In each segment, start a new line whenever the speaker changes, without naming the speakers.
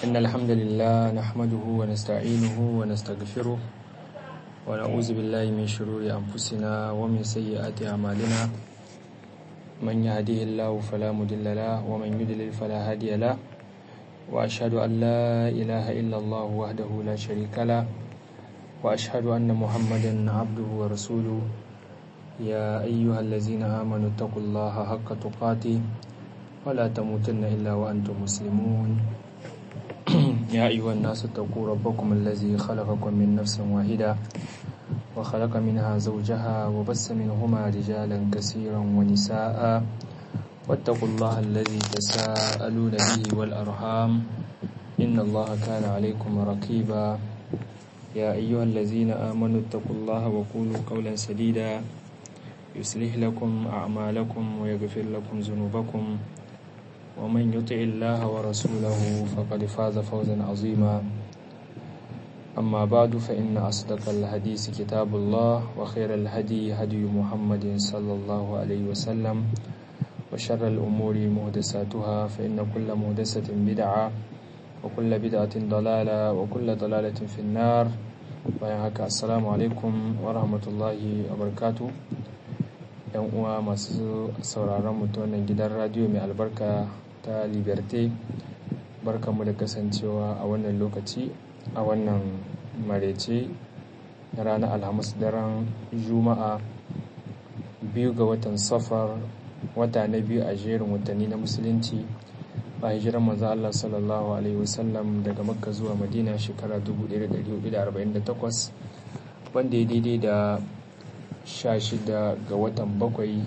إن الحمد لله نحمده ونستعينه ونستغفره ونعوذ بالله من شرور أنفسنا ومن سيئات أعمالنا من يهديه الله فلا مضل له ومن يضلل فلا هادي له وأشهد أن لا إله إلا الله وحده لا شريك له وأشهد أن محمدا عبده ورسوله يا أيها الذين آمنوا اتقوا الله حق تقاته ولا تموتن إلا وأنتم مسلمون يا أيها الناس اتقوا ربكم الذي خلقكم من نفس واحدة وخلق منها زوجها وبس منهما رجالا كثيرا ونساء واتقوا الله الذي تساءلون به والأرحام إن الله كان عليكم رقيبا يا أيها الذين آمنوا اتقوا الله وقولوا قولا سديدا يصلح لكم أعمالكم ويغفر لكم ذنوبكم ومن يطع الله ورسوله فقد فاز فوزا عظيما أما بعد فإن أصدق الحديث كتاب الله وخير الهدي هدي محمد صلى الله عليه وسلم وشر الأمور مهدساتها فإن كل مهدسة بدعة وكل بدعة ضلالة وكل ضلالة في النار وياك السلام عليكم ورحمة الله وبركاته yan uwa masu sauraron mu ta wannan gidan radiyo mai albarka ta liberté barkamu da kasancewa a wannan lokaci a wannan marece na ranar alhamis daren juma'a biyu ga watan safar wata na biyu a jerin watanni na musulunci ba hijiran manzo Allah sallallahu alaihi wasallam daga makka zuwa madina shekara 1448 wanda ya daidai da 16 ga watan bakwai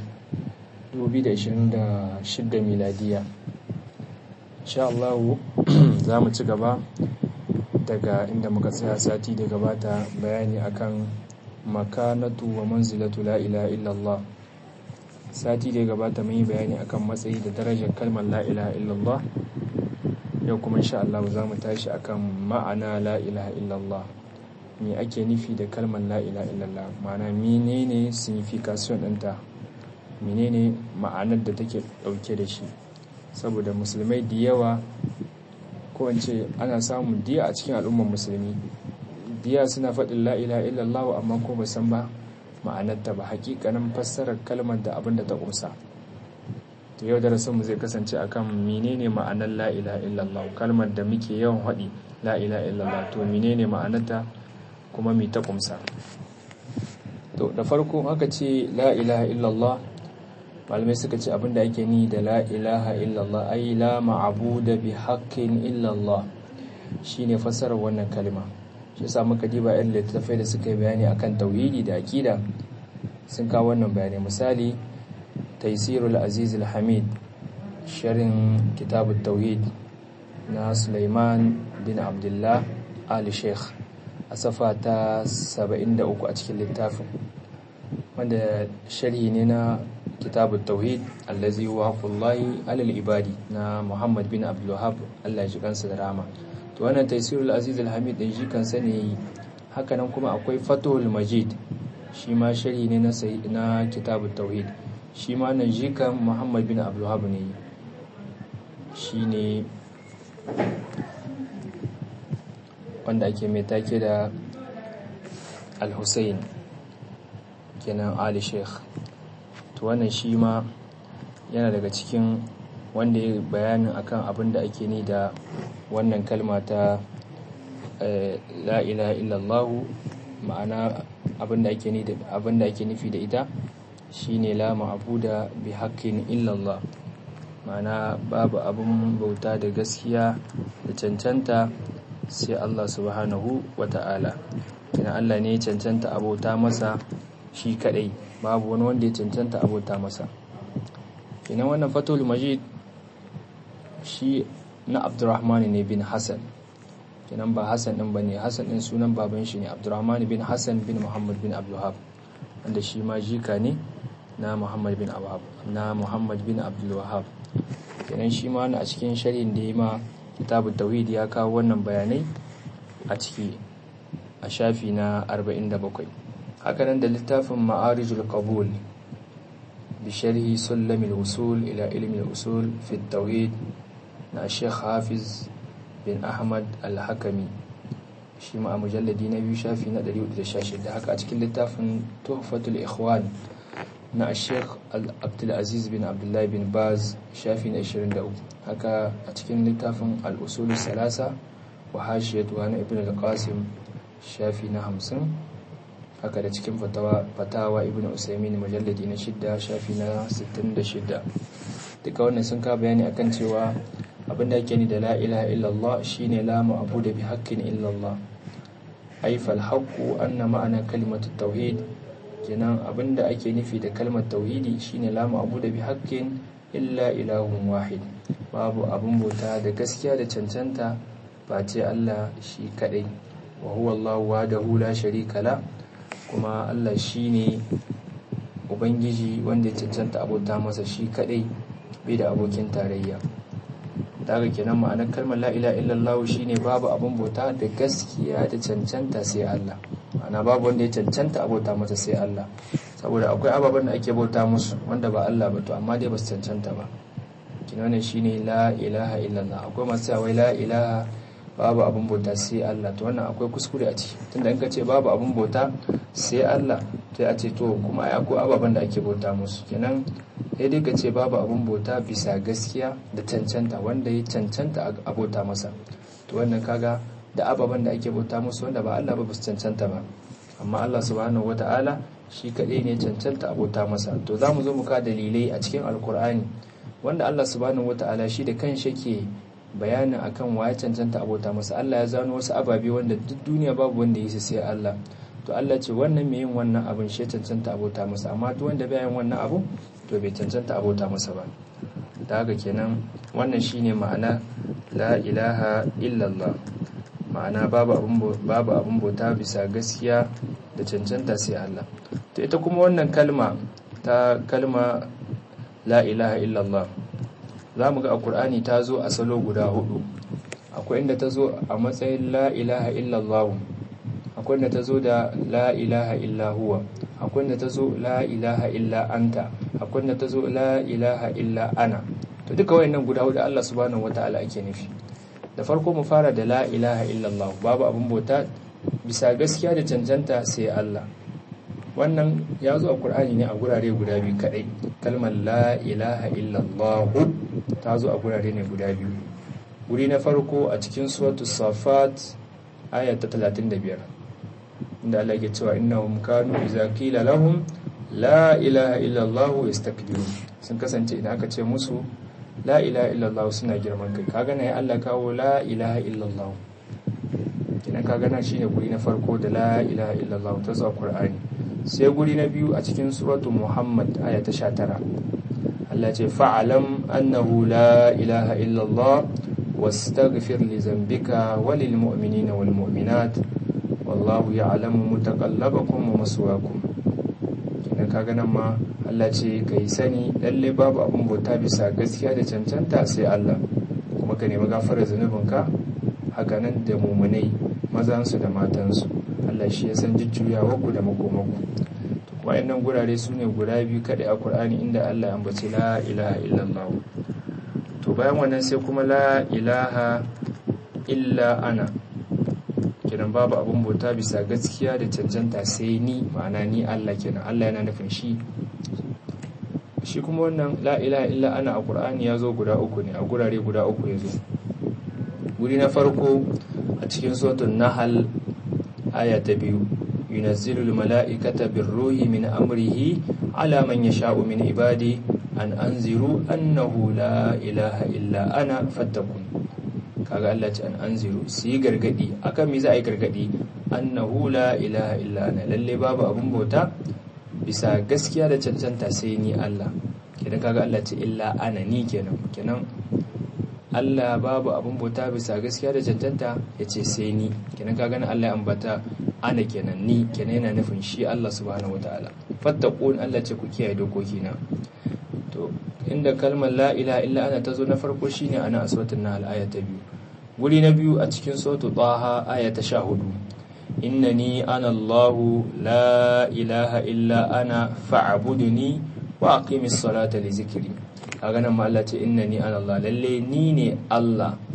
2026 miladiya insha Allah za mu ci gaba daga inda muka tsaya sati da gabata bayani akan makanatu wa manzilatu la ilaha illallah sati da gabata mun yi bayani akan matsayi da darajar kalmar la ilaha illallah yau kuma insha Allah za mu tashi akan ma'ana la ilaha illallah me ake nufi da kalmar la ilaha illallah ma'ana menene signification ɗinta menene ma'anar da take ɗauke da shi saboda musulmai da yawa ko in ce ana samun diya a cikin al'ummar musulmi diya suna faɗin la ilaha illallah amma ko ba san ba ma'anarta ba hakikanin fassarar kalmar da abin da ta ƙusa to yau darasinmu zai kasance akan menene ma'anar la ilaha illallah kalmar da muke yawan haɗi la ilaha illallah to menene ma'anarta kuma mai ta kumsa to da farko aka ce la ilaha illallah malamai suka ce abinda ake ni da la ilaha illallah ai la ma'abuda bi haqqin illallah shine fassarar wannan kalma shi yasa muka diba yan littattafai da suka yi bayani akan tauhidi da akida sun kawo wannan bayani misali taysirul aziz hamid sharin kitabut tauhid na Sulaiman bin Abdullah Ali Sheikh a safa ta 73 a cikin littafin wanda sharhi ne na kitabun tauhid allazi wa haqqullahi alal ibadi na Muhammad bin Abdul Wahhab Allah ya ji kansa da rama to wannan taysirul aziz al-hamid din shi kansa ne hakanan kuma akwai fatul majid shi ma sharhi ne na na kitabun tauhid shi ma nan jikan Muhammad bin Abdul Wahhab ne shine wanda ake mai take da al-hussein kenan ali sheikh to wannan shi ma yana daga cikin wanda ya bayanin akan abin da ake ni da wannan kalma ta la ilaha illallah ma'ana abin da ake ni da abin da ake nufi da ita shine la ma'buda bi haqqin illallah ma'ana babu abin bauta da gaskiya da cancanta sai Allah subhanahu wa ta'ala kina Allah ne ya cancanta abota masa shi kadai babu wani wanda ya cancanta abota masa kina wannan fatul majid shi na abdurrahman ne bin hassan kinan ba hassan din bane hassan din sunan baban shi ne abdurrahman bin hassan bin muhammad bin abdulhab wanda shi ma jika ne na muhammad bin abdulhab na muhammad bin abdulwahab kenan shi ma a cikin sharhin da ya ma kitabu tauhid ya kawo wannan bayanai a ciki a shafi na 47 hakanan da littafin ma'arijul qabul bi sharhi sulamil usul ila ilmi usul fi tauhid na Sheikh Hafiz bin ahmad al-hakami shi ma a mujalladi na biyu shafi na 116 haka a cikin littafin tuhfatul ikhwan na sheikh abdulaziz bin abdullahi bin baz shafi na 23 haka a cikin littafin al-usul salasa wa hashiyatu na ibn al-qasim shafi na 50 haka da cikin fatawa ibn usaimin mujalladi na shidda shafi na 66 duka wannan sun ka bayani akan cewa abinda ake ni da la ilaha illallah shine la ma'budu bi haqqin illallah ay fal haqqu anna ma'ana kalimatu tauhid kenan abinda ake nufi da kalmar tauhidi shine la ma'budu bi haqqin illa ilahun wahid babu abun bauta da gaskiya da cancanta face Allah shi kadai wa huwa Allah wahdahu la sharika la kuma Allah shine ubangiji wanda ya cancanta abota masa shi kadai bai da abokin tarayya daga kenan ma'anar kalmar la ilaha illallah shine babu abun bauta da gaskiya da cancanta sai Allah ma'ana babu wanda ya cancanta abota masa sai Allah saboda akwai ababen da ake bauta musu wanda ba Allah ba to amma dai ba su cancanta ba kinan shine la ilaha illallah akwai masu cewa la ilaha babu abun bauta sai Allah to wannan akwai kuskure a ciki tunda in ka ce babu abun bauta sai Allah sai a ce to kuma ai akwai ababen da ake bauta musu kenan sai dai ka ce babu abun bauta bisa gaskiya da cancanta wanda ya cancanta a bauta masa to wannan kaga da ababen da ake bauta musu wanda ba Allah ba su cancanta ba amma Allah subhanahu wata'ala shi kaɗai ne cancanta a bauta masa to za mu zo mu ka dalilai a cikin alkur'ani wanda Allah subhanahu wata'ala shi da kanshi ke bayanin akan waye cancanta a bauta masa Allah ya zano wasu ababe wanda duk duniya babu wanda ya sai Allah to Allah ce wannan mai yin wannan abin shi cancanta abota masa amma duk wanda bai yin wannan abu to bai cancanta abota masa ba da haka kenan wannan shine ma'ana la ilaha illallah ma'ana babu abun babu abun bauta bisa gaskiya da cancanta sai Allah to ita kuma wannan kalma ta kalma la ilaha illallah za mu ga a Qur'ani ta zo a salo guda hudu akwai inda ta zo a matsayin la ilaha illallah akwai da ta zo da la ilaha illa huwa akwai da ta zo la ilaha illa anta akwai da ta zo la ilaha illa ana to duka wayannan guda hudu Allah subhanahu wataala ake nufi da farko mu fara da la ilaha illallah babu abun bauta bisa gaskiya da cancanta sai Allah wannan ya zo a Qur'ani ne a gurare guda biyu kadai kalmar la ilaha illallah ta zo a gurare ne guda biyu guri na farko a cikin suratul safat aya ta 35 inda Allah ke cewa innahum kanu idza qila lahum la ilaha illa Allah yastakbirun sun kasance idan aka ce musu la ilaha illa Allah suna girman kai kaga ne Allah kawo la ilaha illa Allah idan kaga nan shine guri na farko da la ilaha illa Allah ta zuwa Qur'ani sai guri na biyu a cikin suratu Muhammad aya ta 19 Allah ce fa'alam annahu la ilaha illa Allah واستغفر لذنبك وللمؤمنين والمؤمنات والله يعلم متقلبكم ومسواكم kenan kaga nan ma Allah ce kai sani lalle babu abun bauta bisa gaskiya da cancanta sai Allah kuma ka nemi gafarar zunubinka haka nan da mumunai mazansu da matansu Allah shi ya san jujjuyawa ku da makomaku to kuma nan gurare su ne guda biyu kadai a Qur'ani inda Allah ya ambaci la ilaha illallah to bayan wannan sai kuma la ilaha illa ana kenan babu abun bauta bisa gaskiya da cancanta sai ni ma'ana ni Allah kenan Allah yana nufin shi shi kuma wannan la ilaha illa ana a Qur'ani ya zo guda uku ne a gurare guda uku ya zo guri na farko a cikin suratul nahl aya ta biyu yunazzilu mala'ikata birruhi min amrihi ala man yasha'u min ibadi an anziru annahu la ilaha illa ana fattakun kaga Allah ce an anziru su yi gargadi akan me za a yi gargadi annahu la ilaha illa ana lalle babu abun bauta bisa gaskiya da cancanta sai ni Allah kenan kaga Allah ce illa ana ni kenan kenan Allah babu abun bauta bisa gaskiya da cancanta ya ce sai ni kenan kaga na Allah ya ambata ana kenan ni kenan yana nufin shi Allah subhanahu wataala fattakun Allah ce ku kiyaye dokokina to inda kalmar la ilaha illa ana tazo na farko shine ana a suratul nahl aya ta biyu guri na biyu a cikin suratul taha aya ta 14 innani ana allah la ilaha illa ana fa'buduni wa aqimis salata li zikri kaga nan ma Allah ce innani ana allah lalle ni ne Allah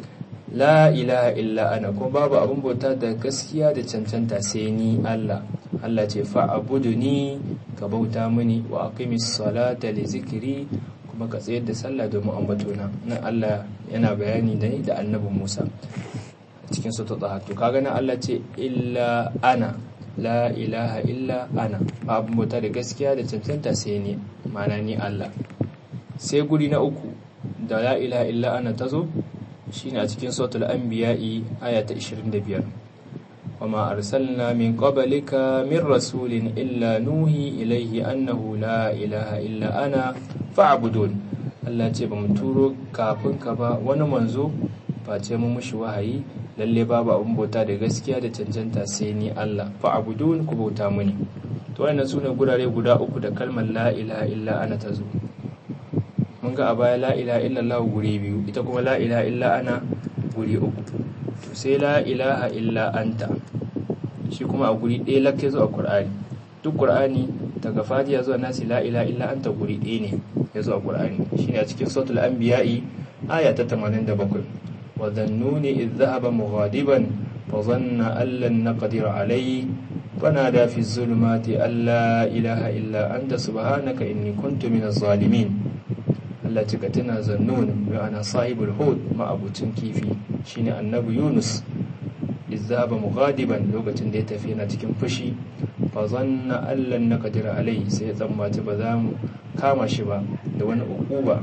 la ilaha illa ana kuma babu abin bauta da gaskiya da cancanta sai ni Allah Allah ce fa'buduni ka bauta mini wa aqimis salata li zikri kuma ka tsayar da sallah domin ambatona nan Allah yana bayani da ni da annabi Musa cikin sura ta to kaga nan Allah ce illa ana la ilaha illa ana babu bauta da gaskiya da cancanta sai ni ma'ana ni Allah sai guri na uku da la ilaha illa ana tazo shine a cikin suratul anbiya'i aya ta 25 wama arsalna min qablika min rasulin illa nuhi ilayhi annahu la ilaha illa ana fa'budun Allah ce ba mu turo kafin ka ba wani manzo face mu mushi wahayi lalle babu abun bauta da gaskiya da cancanta sai ni Allah fa'budun ku bauta muni to wannan sune gurare guda uku da kalmar la ilaha illa ana tazo mun ga a baya la ilaha illallah guri biyu ita kuma la ilaha illa ana guri uku to sai la ilaha illa anta shi kuma a guri ɗaya lakke zuwa qur'ani duk qur'ani daga fatiha zuwa nasi la ilaha illa anta guri ɗaya ne ya zuwa qur'ani shine a cikin suratul anbiya'i aya ta 87 wa dhannuni idh dhahaba mughadiban fa dhanna an lan naqdir alayhi فنادى في الظلمات أن لا إله إلا أنت سبحانك إني كنت من الظالمين Allah cika tana zannun ma'ana sahibul hud ma'abucin kifi shine annabi Yunus izaba mughadiban lokacin da ya tafi yana cikin fushi fa zanna allan naqdir alai sai ya tsammaci ba za mu kama shi ba da wani ukuba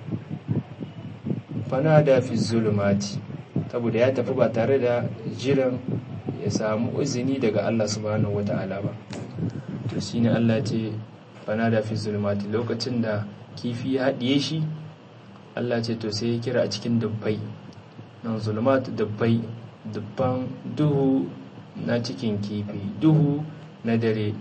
fanada fi zulumati saboda ya tafi ba tare da jiran ya samu uzini daga Allah subhanahu wata'ala ba to shine Allah ce fanada fi zulumati lokacin da kifi ya haɗiye shi Allah ce to sai ya kira a cikin dubbai nan zulumat dubbai dubban duhu na cikin kifi duhu na dare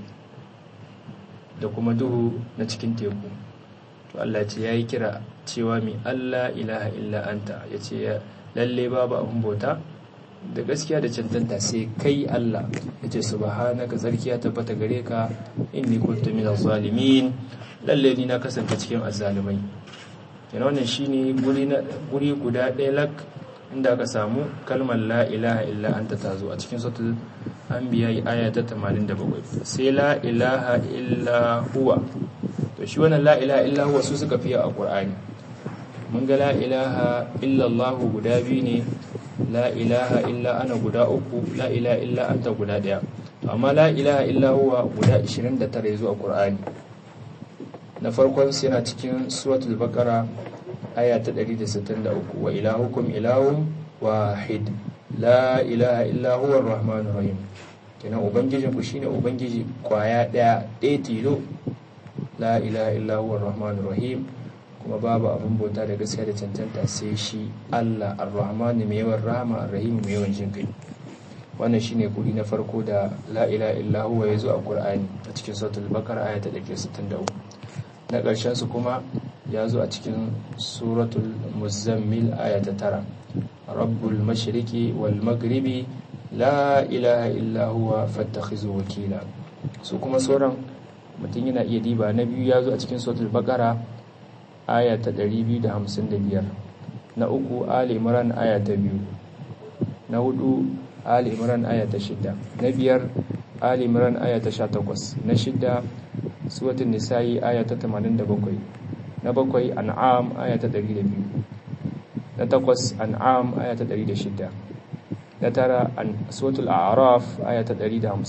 da kuma duhu na cikin teku to Allah ce ya yi kira cewa mai Allah ilaha illa anta ya ce lalle babu abin bauta da gaskiya da cancanta sai kai Allah ya ce subhanaka tsarkiya tabbata gare ka inni kuntu minaz zalimin lalle ni na kasance cikin azzalumai yana wannan shine guri na guri guda ɗaya lak inda aka samu kalmar la ilaha illa anta tazo a cikin suratul anbiya aya ta 87 sai la ilaha illa huwa to shi wannan la ilaha illa huwa su suka fiye a qur'ani mun ga la ilaha illa allah guda biyu ne la ilaha illa ana guda uku la ilaha illa anta guda ɗaya to amma la ilaha illa huwa guda 29 zuwa qur'ani na farkon su yana cikin suratul baqara aya ta 163 wa ilahukum ilahun wahid la ilaha illa huwa arrahmanur rahim kenan ubangijin ku shine ubangiji kwaya daya ɗaya tilo la ilaha illa huwa arrahmanur rahim kuma babu abin bauta da gaskiya da cancanta sai shi Allah arrahmanu mai yawan rahama arrahim mai yawan jin kai wannan shine kudi na farko da la ilaha illa huwa yazo a Qur'ani a cikin suratul baqara aya ta 163 na ƙarshen su kuma ya zo a cikin suratul muzammil aya ta tara rabbul mashriqi wal maghribi la ilaha illa huwa fattakhizu wakila su kuma sauran mutum yana iya diba na biyu ya zo a cikin suratul baqara aya ta 255 na uku ali imran aya ta biyu na hudu ali imran aya ta shida na biyar ali imran aya ta 18 na shida suratul nisa'i aya ta 87 na bakwai an'am aya ta 102 na takwas an'am aya ta 106 na tara suratul a'raf aya ta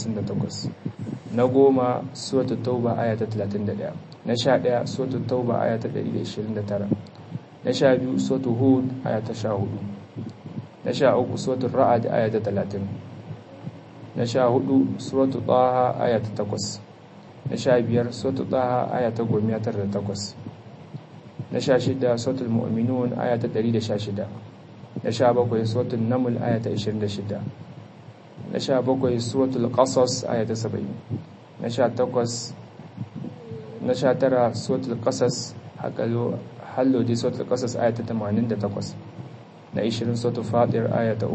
158 na goma suratul tauba aya ta 31 na sha ɗaya suratul tauba aya ta 129 na sha biyu suratul hud aya ta 14 na sha uku suratul ra'ad aya ta 30 na sha hudu suratul taha aya ta 8 na sha biyar suratul taha aya ta 18 na sha shida suratul mu'minun aya ta 116 na sha bakwai suratul naml aya ta 26 na sha bakwai suratul qasas aya ta 70 na sha takwas na sha tara suratul qasas hakalo hallo di suratul qasas aya ta 88 na 20 suratul fatir aya ta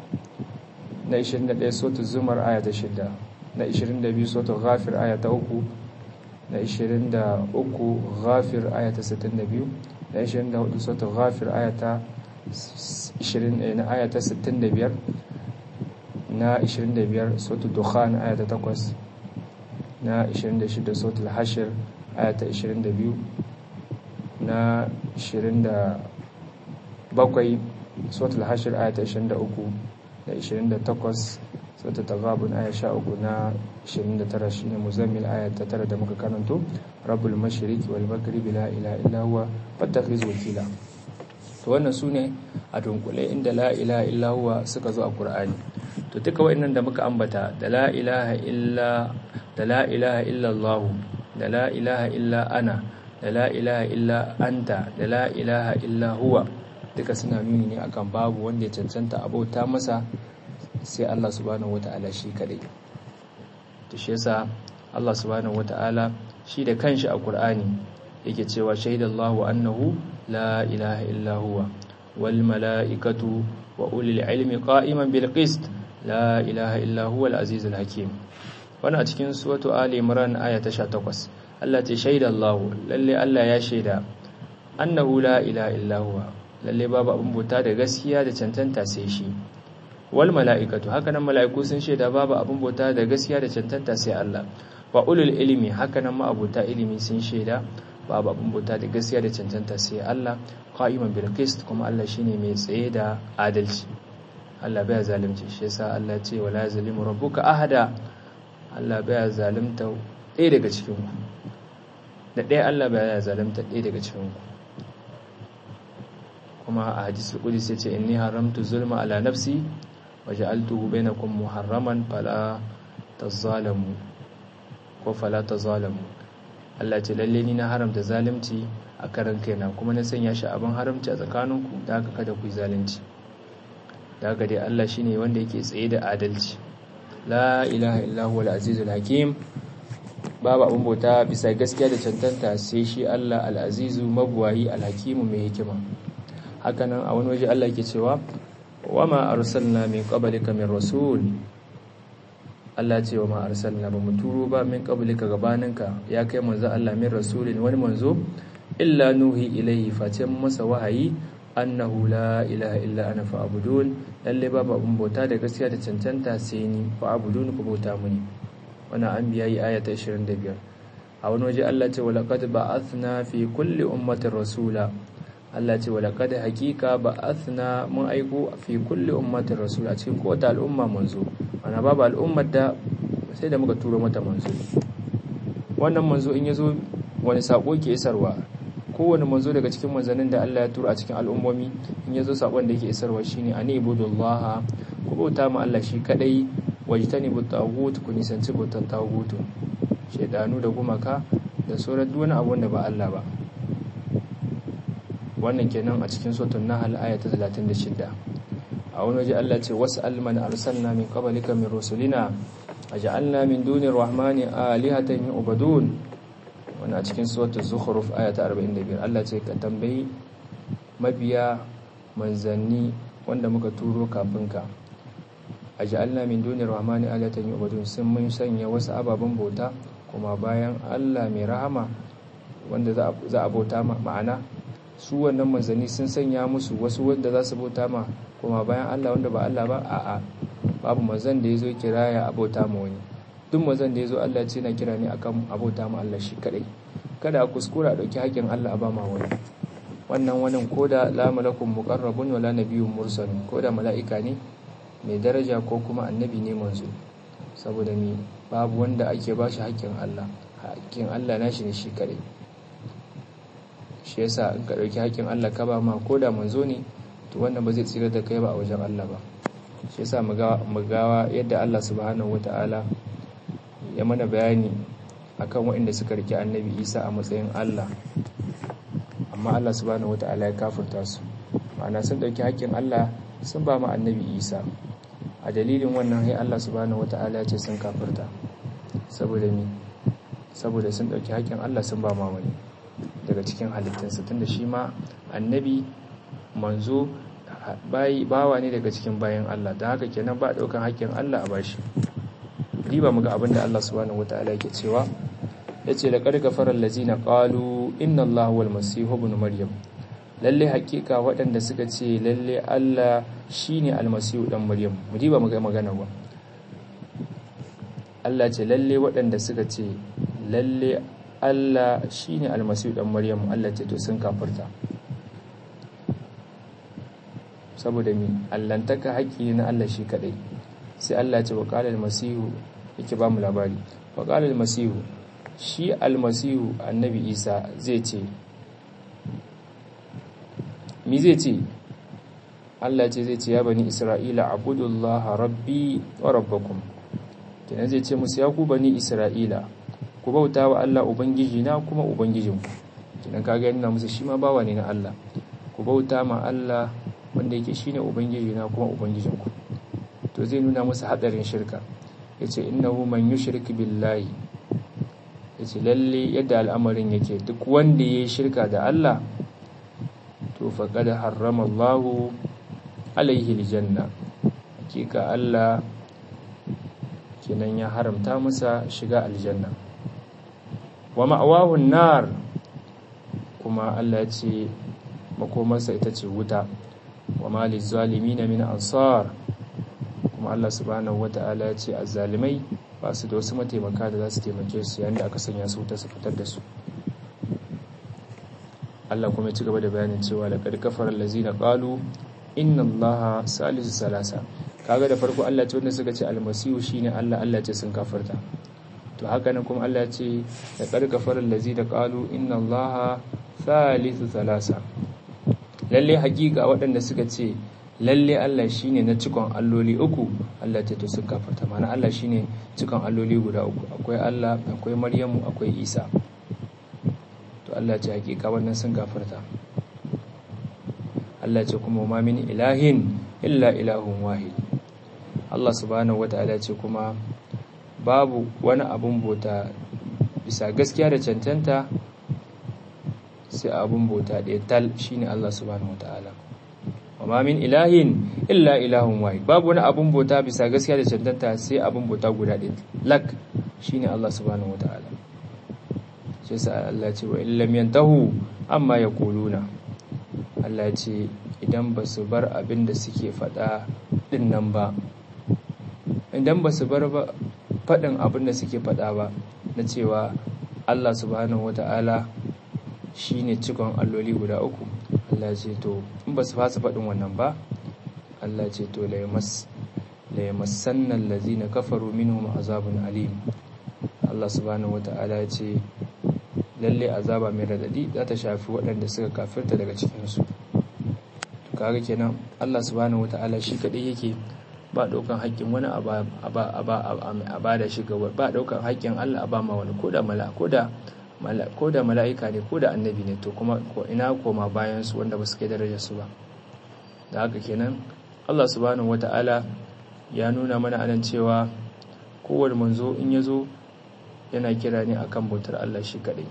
3 na 21 suratul zumar aya ta 6 na 22 suratul ghafir aya ta 3 na 23 ghafir aya ta 62 na 24 suratul ghafir aya ta 20 na aya ta 65 na 25 suratul dukhan aya ta 8 na 26 suratul hashir aya ta 22 na 27 suratul hashir aya ta 23 da 28 suratul taghabun aya 13 na 29 shine muzammil aya ta 9 da muka karanto rabbul mashriqi wal maghribi la ilaha illa huwa fattakhiz wakila to wannan sune a dunkule inda la ilaha illa huwa suka zo a qur'ani to duka wayannan da muka ambata da la ilaha illa da la ilaha illa allah da la ilaha illa ana da la ilaha illa anta da la ilaha illa huwa duka suna nuni ne akan babu wanda ya cancanta abauta masa sai Allah subhanahu wata'ala shi kadai to shi yasa Allah subhanahu wata'ala shi da kanshi a Qur'ani yake cewa shaidallahu annahu la ilaha illa huwa wal mala'ikatu wa ulil ilmi qa'iman bil qist la ilaha illa huwa al azizul hakim wannan a cikin suratu ali imran aya ta 18 Allah ce shaidallahu lalle Allah ya shaida annahu la ilaha illa huwa lalle babu abin bauta da gaskiya da cancanta sai shi wal mala'ikatu hakanan mala'iku sun shaida babu abin bauta da gaskiya da cancanta sai Allah wa ulul ilmi hakanan ma'abuta ilimi sun shaida babu abin bauta da gaskiya da cancanta sai Allah qa'iman bil qist kuma Allah shine mai tsaye da adalci Allah baya zalunci shi yasa Allah ce wala zalimu rabbuka ahada Allah baya zalunta ɗaya daga cikin ku da ɗaya Allah baya zalunta ɗaya daga cikin ku kuma a hadisul qudsi yace inni haramtu zulma ala nafsi waja'altuhu bainakum muharraman fala tazalamu ko fala tazalamu Allah ce lalle ni na haramta zalunci a karan kaina kuma na sanya shi abin haramci a tsakaninku da haka kada ku yi zalunci da haka dai Allah shine wanda yake tsaye da adalci la ilaha illa huwal azizul hakim babu abin bauta bisa gaskiya da cancanta sai shi Allah al-azizu mabwayi al-hakimu mai hikima hakanan a wani waje Allah yake cewa wama arsalna min qablika min rasul Allah ce wa ma arsalna ba mu turo ba min qablika gabaninka ya kai manzo Allah min rasulin wani manzo illa nuhi ilayhi face masa wahayi annahu la ilaha illa ana fa'budun lalle babu abun bauta da gaskiya da cancanta sai ni fa'budun ku bauta muni wannan anbiya yi aya ta 25 a wani waje Allah ce wa laqad ba'athna fi kulli ummatin rasula Allah ce wala kada hakika ba athna mun aiko fi kulli ummatin rasul a cikin kowace al'umma manzo ana babu al'ummar da sai da muka turo mata manzo wannan manzo in yazo wani sako ke isarwa kowane manzo daga cikin manzannin da Allah ya turo a cikin al'ummomi in yazo sakon da yake isarwa shine ani ibudullaha ku bauta ma Allah shi kadai wajtani bu tagut ku nisanci bautan tagutu shedanu da gumaka da sauran duk wani abu da ba Allah ba wannan kenan a cikin sotun nahal aya ta 36 a wani waje Allah ce wasu alman arsalna min qablika min rusulina aj'alna min dunir rahmani alihatan yu'badun wannan a cikin suratul zukhruf aya ta 45 Allah ce ka tambayi mabiya manzanni wanda muka turo kafin ka aj'alna min dunir rahmani alihatan yu'badun sun mun sanya wasu ababen bauta kuma bayan Allah mai rahama wanda za a bauta ma'ana su wannan manzanni sun sanya musu wasu wanda za su bauta ma kuma bayan Allah wanda ba Allah ba a'a babu manzan da ya zo kiraya a bauta ma wani duk manzan da ya zo Allah ce na kira ne akan abota ma Allah shi kadai kada a kuskura a dauki haƙin Allah a ba ma wani wannan wannan koda la malakun muqarrabun wala nabiyyun mursal koda mala'ika ne mai daraja ko kuma annabi ne manzo saboda mi babu wanda ake ba shi haƙin Allah haƙin Allah nashi ne shi kadai shi yasa in ka ɗauki haƙƙin Allah ka ba ma ko da manzo ne to wannan ba zai tsira da kai ba a wajen Allah ba shi yasa mu gawa yadda Allah subhanahu wata'ala ya mana bayani akan waɗanda suka rike annabi Isa a matsayin Allah amma Allah subhanahu wata'ala ya kafirta su ma'ana sun ɗauki haƙƙin Allah sun ba ma annabi Isa a dalilin wannan sai Allah subhanahu wata'ala ya ce sun kafirta saboda ni saboda sun ɗauki haƙƙin Allah sun ba ma wani daga cikin halittunsa tunda shi ma annabi manzo bawa ne daga cikin bayan Allah da haka kenan ba daukan hakkin Allah a bashi riba muga abinda Allah subhanahu wataala yake cewa yace laqad kafara allazina qalu inna Allaha wal masih ibn maryam lalle hakika waɗanda suka ce lalle Allah shine almasihu dan maryam mu diba mu ga magana ba Allah ce lalle waɗanda suka ce lalle Allah shine almasihu dan maryam Allah ce to sun kafirta saboda mi allantaka haƙƙi na Allah shi kadai sai Allah ce wa qala almasihu yake ba mu labari wa qala almasihu shi almasihu annabi Isa zai ce mi zai ce Allah ce zai ce ya bani Isra'ila abudullaha rabbi wa rabbakum kenan zai ce musu ya ku bani Isra'ila ku bauta wa Allah ubangiji na kuma ubangijinku kenan kaga yana musu shi ma bawa ne na Allah ku bauta ma Allah wanda yake shine ubangiji na kuma ubangijinku to zai nuna musu hadarin shirka yace innahu man yushrik billahi yace lalle yadda al'amarin yake duk wanda yayi shirka da Allah to faqad harrama Allahu alaihi aljanna hakika Allah kenan ya haramta masa shiga aljanna wa ma'awahu nar kuma Allah ya ce makomarsa ita ce wuta wa mali zalimina min ansar kuma Allah subhanahu wata'ala ya ce azzalimai ba su da wasu mataimaka da za su taimake su yayin da aka sanya su wuta su fitar da su Allah kuma ya ci gaba da bayanin cewa laqad kafara allazina qalu inna allaha salisu salasa kaga da farko Allah ce wanda suka ce almasihu shine Allah Allah ce sun kafarta to haka nan kuma Allah ce laqad kafara allazina qalu inna allaha salisu salasa lalle hakika waɗanda suka ce lalle Allah shine na cikon alloli uku Allah ce to sun kafarta ma'ana Allah shine cikon alloli guda uku akwai Allah akwai Maryamu akwai Isa to Allah ce hakika wannan sun kafarta Allah ce kuma ma min ilahin illa ilahun wahid Allah subhanahu wata'ala ce kuma babu wani abun bota bisa gaskiya da cancanta sai abun bota ɗaya tal shine Allah subhanahu wata'ala wa ma min ilahin illa ilahun wahid babu wani abun bota bisa gaskiya da cancanta sai abun bota guda ɗaya lak shine Allah subhanahu wata'ala shi sa Allah ce wa illam yantahu amma yaquluna Allah ce idan ba su bar abin da suke faɗa ɗin nan ba idan ba su bar faɗin abin da suke faɗa ba na cewa Allah subhanahu wata'ala shi ne cikon alloli guda uku Allah ce to in ba su fasa faɗin wannan ba Allah ce to laimassannan lazina kafaru minhum azabun alim Allah subhanahu wata'ala ce lalle azaba mai radadi za ta shafi waɗanda suka kafirta daga cikinsu kaga kenan Allah subhanahu wataala shi kadai yake ba daukan haƙƙin wani a ba da shi gaba ba daukan haƙƙin Allah a ba ma wani koda mala koda koda mala'ika ne koda annabi ne to kuma ko ina koma bayan su wanda ba su kai darajar su ba da haka kenan Allah subhanahu wataala ya nuna mana anan cewa kowane manzo in ya zo yana kira ne akan bautar Allah shi kadai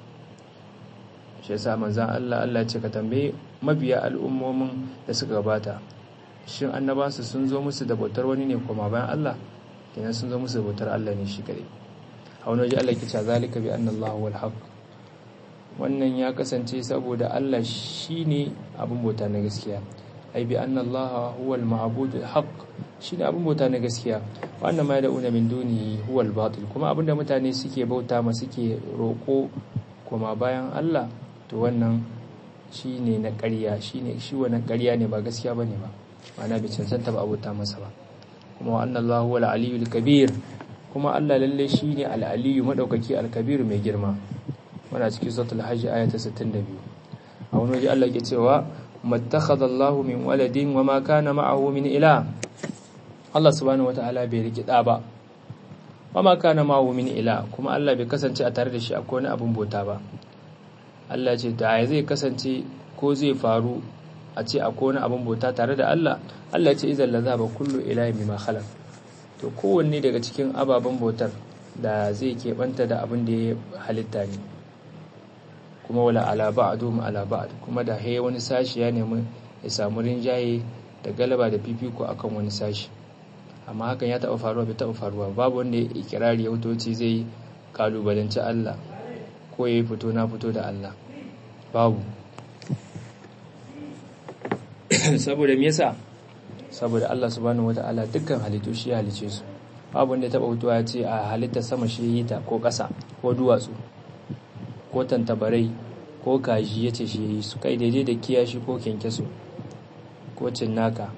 shi yasa manzan Allah Allah ce ka tambaye mabiya al'ummomin da suka gabata shin annabansu sun zo musu da bautar wani ne kuma bayan Allah kenan sun zo musu da bautar Allah ne shi kare a wani waje Allah ke cewa zalika bi anna Allah wal haq wannan ya kasance saboda Allah shine abin bauta na gaskiya ai bi anna Allah huwal ma'budul haq shine abin bauta na gaskiya wannan ma da'una min duni huwal batil kuma abinda mutane suke bauta ma suke roko kuma bayan Allah to wannan shi ne na ƙarya shi ne shi wannan ƙarya ne ba gaskiya ba ne ba ma'ana bai cancanta ba abota masa ba kuma wa annan Allah wal aliyu kabir kuma Allah lalle shi ne al'aliyu maɗaukaki al-kabir mai girma muna cikin suratul hajj aya ta 62 a wani waje Allah ke cewa mattakhadha Allahu min waladin wa ma kana ma'ahu min ila Allah subhanahu wata'ala bai riki da ba wa ma kana ma'ahu min ila kuma Allah bai kasance a tare da shi akwai wani abun bota ba Allah ce da zai kasance ko zai faru a ce akwai wani abin bauta tare da Allah Allah ce izan la zaba kullu ilahi bima khalaq to kowanne daga cikin ababen bautar da zai keɓanta da abin da ya halitta ne kuma wala ala ba'dhum ala ba'd kuma da haye wani sashi ya nemi ya samu rinjaye da galaba da fifiko akan wani sashi amma hakan ya taɓa faruwa bai taɓa faruwa babu wanda ya ikirari ya wutoci zai kalubalanci Allah ko ya yi fito na fito da Allah babu saboda me yasa saboda Allah subhanahu wataala dukkan halittu shi ya halice su babu wanda ya taba hutuwa ya ce a halitta sama shi yi ta ko ƙasa ko duwatsu ko tantabarai ko kaji ya ce shi yi su kai daidai da kiyashi ko kyankyaso ko cinnaka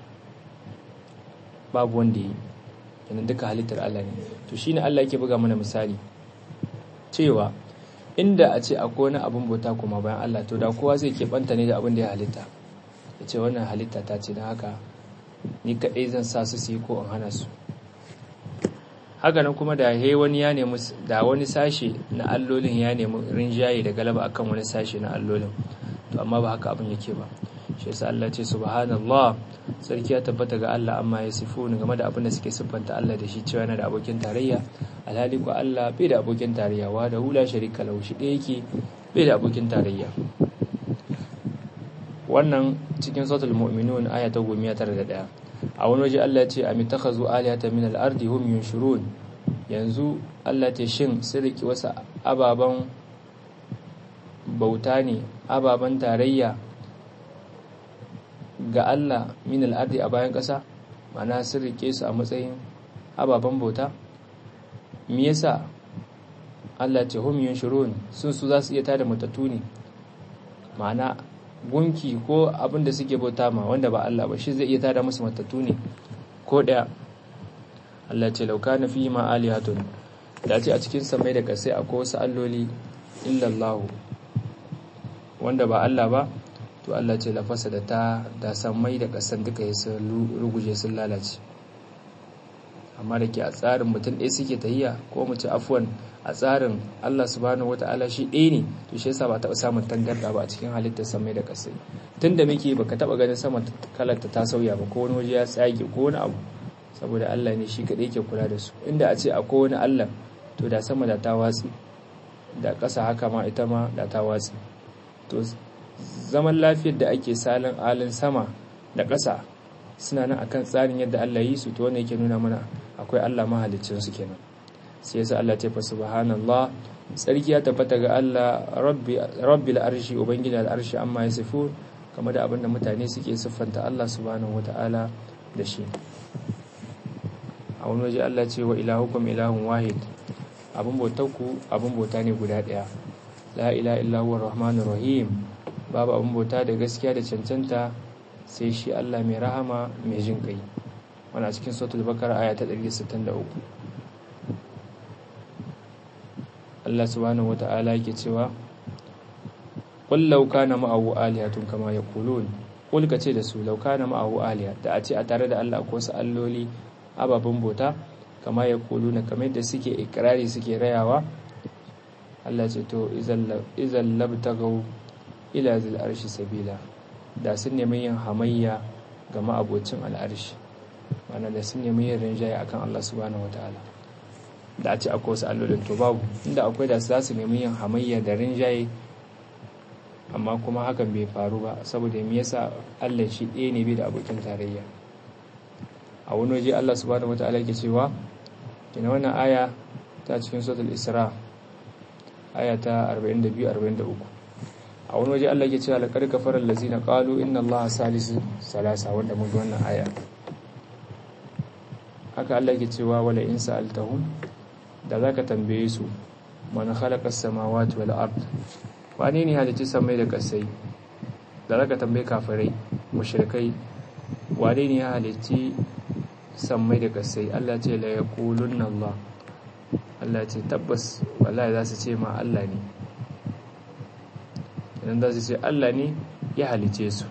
babu wanda yi yana duka halittar Allah ne to shine Allah yake buga mana misali cewa inda a ce akwai wani abin bauta kuma bayan Allah to da kowa zai keɓanta ne da abin da ya halitta ya ce wannan halitta ta ce don haka ni kaɗai zan sa su su yi ko in hana su haka nan kuma da he wani ya nemi da wani sashe na allolin ya nemi rinjaye da galaba akan wani sashe na allolin to amma ba haka abin yake ba shi yasa Allah ce subhanallah sarki ya tabbata ga Allah amma ya sifu game da abin da suke siffanta Allah da shi cewa yana da abokin tarayya alhali ko Allah bai da abokin tarayya wa da hula sharika lahu shi ɗaya yake bai da abokin tarayya wannan cikin suratul mu'minun aya ta 191 a wani waje Allah ce a mitakhazu alihata min al-ardi hum yunshurun yanzu Allah ta shin sun riki wasu ababan bauta ne ababan tarayya ga Allah min al-ardi a bayan ƙasa mana sun rike su a matsayin ababan bauta me yasa Allah ce hum yunshurun sun su za su iya tada matattu ne ma'ana gunki ko abin da suke bauta ma wanda ba Allah ba shi zai iya tada musu matattu ne ko daya Allah ce lauka na fi ma alihatun da ce a cikin samai da kasai akwai wasu alloli illallahu wanda ba Allah ba to Allah ce lafasa da ta da samai da kasan duka ya sun ruguje sun lalace amma da ke a tsarin mutum ɗaya suke tahiya ko mu ci afuwan a tsarin Allah subhanahu wata'ala shi ɗaya ne to shi yasa ba taɓa samun tangarda ba a cikin halittar samai da ƙasai tun da muke baka taɓa ganin sama kalarta ta sauya ba ko wani waje ya tsage ko wani abu saboda Allah ne shi kaɗai ke kula da su inda a ce akwai wani Allah to da sama da ta watsi da ƙasa haka ma ita ma da ta watsi to zaman lafiyar da ake salin alin sama da ƙasa suna nan akan tsarin yadda Allah yi su to wannan yake nuna mana akwai Allah mahaliccin su kenan sai yasa Allah ce fa subhanallah sarki ya tabbata ga Allah rabbi rabbil arshi ubangiji al'arshi amma yasifu kamar da abinda mutane suke siffanta Allah subhanahu wataala da shi a wani waje Allah ce wa ilahukum ilahun wahid abin bautarku abin bauta ne guda ɗaya la ilaha illa huwa rahmanur rahim babu abin bauta da gaskiya da cancanta sai shi Allah mai rahama mai jin kai wannan cikin suratul bakara aya ta 163 Allah subhanahu wata'ala yake cewa qul law kana ma'ahu alihatun kama yaqulun qul kace da su law kana ma'ahu aliha da a ce a tare da Allah ko su alloli ababen bauta kama yaquluna kamar da suke ikrari suke rayawa Allah ce to izal labtagaw ila zil arshi sabila da sun nemi yin hamayya ga ma'abocin al'arshi mana da sun nemi yin rinjaye akan Allah subhanahu wataala da a ce akwai wasu allolin to babu inda akwai da za su nemi yin hamayya da rinjaye amma kuma hakan bai faru ba saboda me yasa Allah shi ɗaya ne bai da abokin tarayya a wani waje Allah subhanahu wataala yake cewa kina wannan aya ta cikin suratul isra aya ta 42 43 a wani waje Allah ke cewa laqad kafara allazina qalu inna allaha salisu salasa wanda mun ga wannan aya haka Allah ke cewa wala in sa'altahum da zaka tambaye su man khalaqa as-samawati wal ard wane ne halitta samai da kasai da zaka tambaye kafirai mushrikai wane ne ya halitti samai da kasai Allah ce la yaqulunna Allah Allah ce tabbas wallahi za su ce ma Allah ne idan za su ce Allah ne ya halice su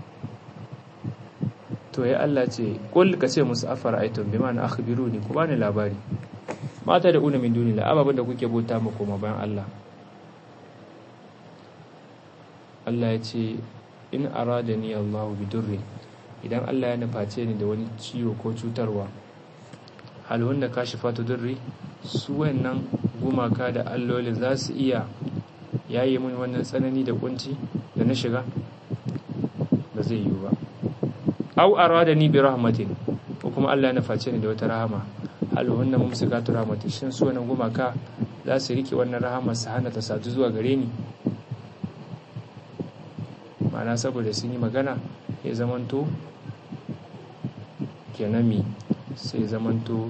to ya Allah ce kul ka ce musu afara aitun bi ma'ana akhbiruni ku bani labari mata da una min dunila ababen da kuke bauta mu koma bayan Allah Allah ya ce in aradani Allah bi durri idan Allah ya nuface ni da wani ciwo ko cutarwa hal wanda kashifatu durri su wannan gumaka da allolin za su iya yayi mun wannan tsanani da kunci da na shiga ba zai yiwu ba aw aradani bi rahmatin ko kuma Allah ya nuface ni da wata rahama hal wannan mumsikatu rahmatin shin su wannan gumaka za su rike wannan rahama su hana ta sadu zuwa gare ni ma'ana saboda sun yi magana ya zamanto kenami sai zamanto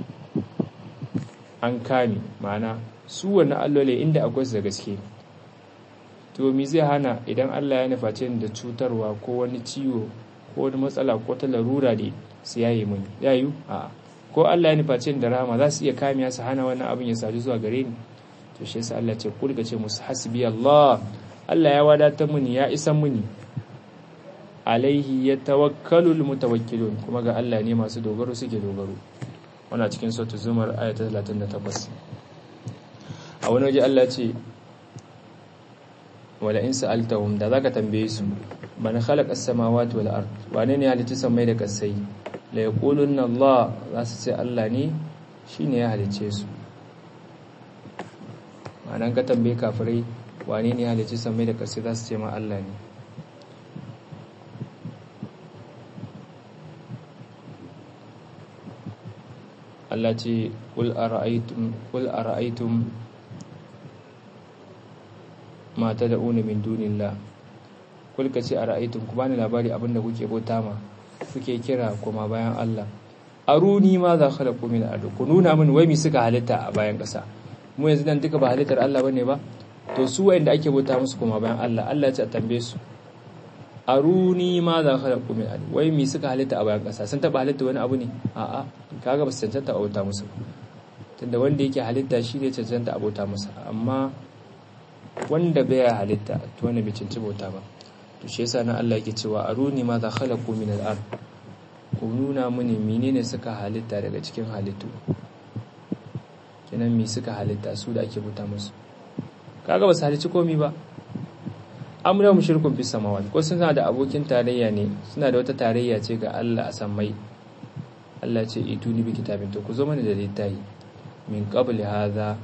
an kame ma'ana su wani allole inda akwai su da gaske to mi zai hana idan Allah ya nuface da cutarwa ko wani ciwo ko wani matsala ko ta larura ne su yayi muni yayu a ko Allah ya nuface da rahama za su iya kamiya su hana wannan abin ya sadu zuwa gare ni to shi yasa Allah ce kulga ce musu hasbi Allah Allah ya wadatar muni ya isa muni alaihi yatawakkalul mutawakkilun kuma ga Allah ne masu dogaro suke dogaro wannan cikin suratul zumar ayat 38 a wani waje Allah ce wala in sa'altahum da zaka tambaye su man khalaqa as-samawati wal ard wane ne halitta samai da kasai la yaqulunna Allah za su ce Allah ne shine ya halice su ma'anan ka tambaye kafirai wane ne halitta samai da kasai za su ce ma Allah ne Allah ce qul ara'aytum qul ara'aytum ma tad'una min dunillah kul ka ce ara'aytum ku bani labari abinda kuke bauta ma kuke kira kuma bayan Allah aruni ma za khalaqu min ard ku nuna min wai mi suka halitta a bayan ƙasa mu yanzu nan duka ba halittar Allah bane ba to su wanda ake bauta musu kuma bayan Allah Allah ya ce a tambaye su aruni ma za khalaqu min ard wai mi suka halitta a bayan ƙasa sun taba halitta wani abu ne a'a kaga ba su cancanta a bauta musu tunda wanda yake halitta shi ne cancanta a bauta masa amma wanda bai halitta to wanda bai cancanci bauta ba to shi yasa nan Allah yake cewa aruni ma za khalaqu min al-ard ku nuna mini menene suka halitta daga cikin halittu kenan me suka halitta su da ake bauta musu kaga ba su halicci komai ba amra mushrikun fi samawati ko suna da abokin tarayya ne suna da wata tarayya ce ga Allah a sammai Allah ce ituni bi kitabin to ku zo mana da littafi min qabli hadha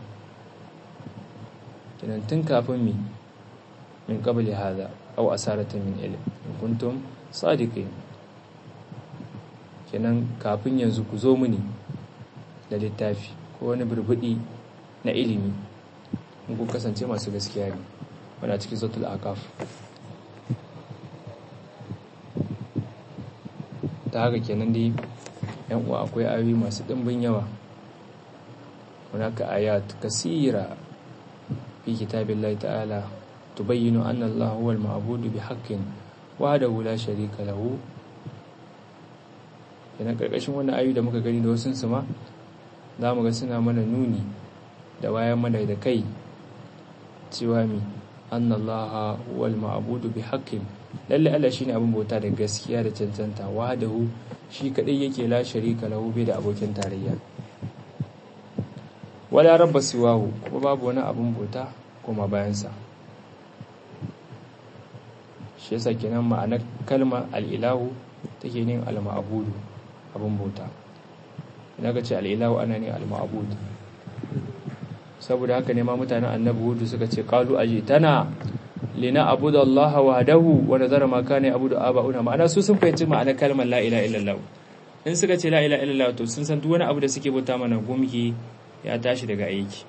kenan tun kafin mi min qabli hadha aw asaratan min ilm in kuntum sadiqin kenan kafin yanzu ku zo muni da littafi ko wani burbudi na ilimi in ku kasance masu gaskiya ne wanda cikin sautul akaf ta haka kenan dai yan uwa akwai ayoyi masu ɗimbin yawa hunaka ayat kasira fi kitabillahi ta'ala tubayyinu anna Allah huwal ma'budu bi haqqin wahdahu la sharika lahu kenan karkashin wannan ayoyi da muka gani da wasu su ma zamu ga suna mana nuni da wayan mana da kai cewa mi anna Allah huwal ma'budu bi haqqin lalle Allah shine abin bauta da gaskiya da cancanta wahdahu shi kadai yake la sharika lahu bai da abokin tarayya wala rabba siwahu kuma babu wani abin bauta kuma bayansa shi yasa kenan ma'anar kalmar al'ilahu take yin al-ma'budu abin bauta idan ka ce al'ilahu ana ne al-ma'budu saboda haka ne ma mutanen annabi hudu suka ce qalu ajitana lina abuda Allah wahdahu wa nazara ma kana abudu aba'una ma'ana su sun fahimci ma'anar kalmar la ilaha illallah in suka ce la ilaha illallah to sun san duk wani abu da suke bauta mana gumki ya tashi daga aiki